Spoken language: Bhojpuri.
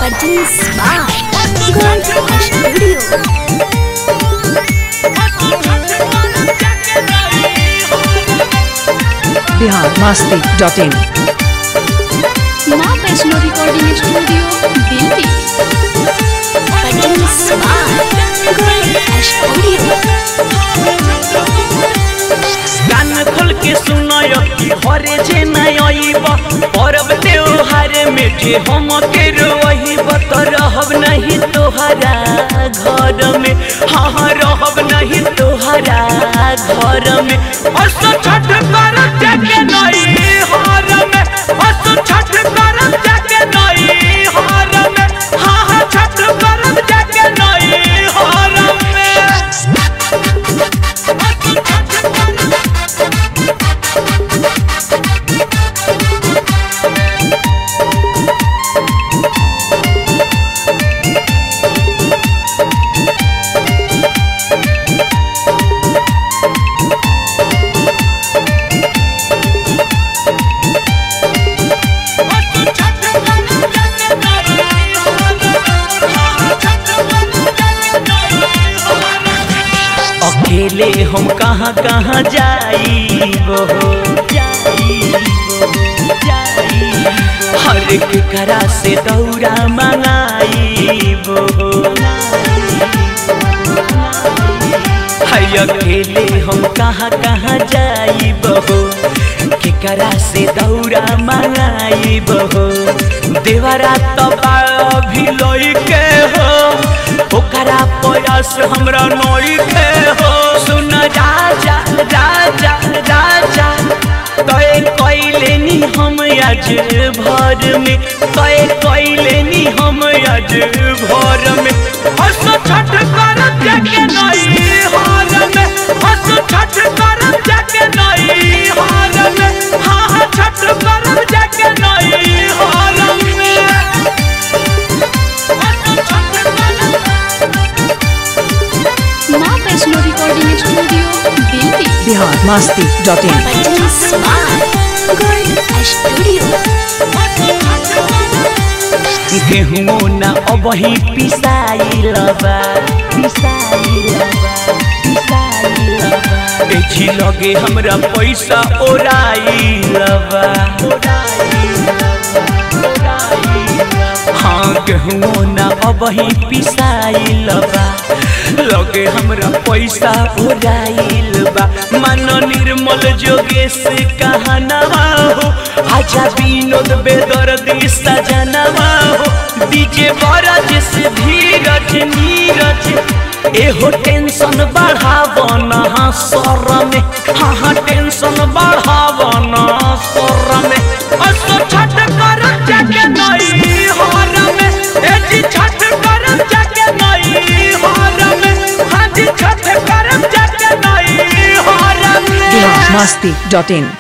Produced by Gold Studio. Bihar Masti dot in माँ Vaishno recording studio Delhi Produced by Gold Studio. कान खोल के सुनय कि हरे जे नय अइब परब त्योहार में जे हम के रोइब त रहब नहीं तोहरा घर में हाँ हाँ रहब नहीं तोहरा घर में अस छठ कर जाके नहीं हर में अस छठ कर जाके नहीं हर में हाँ हाँ छठ कर जाके नहीं हर में अकेले हम कहाँ कहाँ जाइबो हर एक करा से दौड़ा मंगाइबो हाय अकेले हम कहाँ कहाँ जाइबो केकरा से दौड़ा मंगाइबो देवरा तबा अभी लइके हो ओकरा प्रयास हमरा नई के हो सुन राजा राजा राजा तय कैले नी हम आज भर में तय कैले नी हम आज भर में हस छठ कर जाके नई हार में हस छठ कर जाके नई हार में हाँ हाँ छठ कर जाके नई हार में माँ Vaishno recording studio Delhi Bihar Masti dot in Produced by Gold Studio. गेहूं न अबही पिसाइलबा पिसाइलबा पिसाइलबा एजी लगे हमरा पैसा ओराइलबा हाँ गेहूं न अबही पिसाइलबा लगे हमरा पैसा ओराइलबा मन निर्मल जोगेश कहनवा हो आजा विनोद बेदर्दी सजनवा हो डीजे बरज से धीरज नीरज एहो टेंशन बढ़ावन हाँ सर में हाँ हाँ टेंशन बढ़ावन सर में असो छठ कर जाके नई हार में ए जी छठ कर जाके नई हार में हाँ जी छठ कर जाके नई हार में बिहार मस्ती डॉट इन